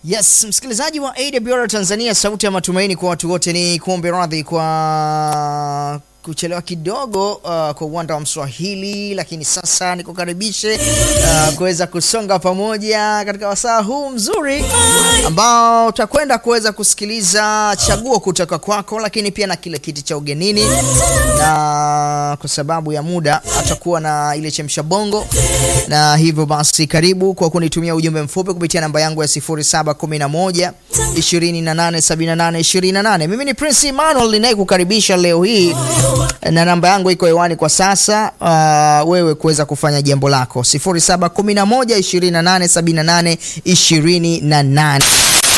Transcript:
Yes, msikilizaji wa AWR Tanzania, sauti ya matumaini kwa watu wote, ni kuombe radhi kwa kuchelewa kidogo uh, kwa uwanda wa Mswahili, lakini sasa nikukaribishe uh, kuweza kusonga pamoja katika wasaa huu mzuri ambao utakwenda kuweza kusikiliza chaguo kutoka kwako, lakini pia na kile kiti cha ugenini, na kwa sababu ya muda atakuwa na ile chemsha bongo, na hivyo basi karibu kwa kunitumia ujumbe mfupi kupitia namba yangu ya 0711 2878 28. Mimi ni Prince Emmanuel ninayekukaribisha leo hii na namba yangu iko hewani kwa sasa, uh, wewe kuweza kufanya jambo lako 0711 2878 28.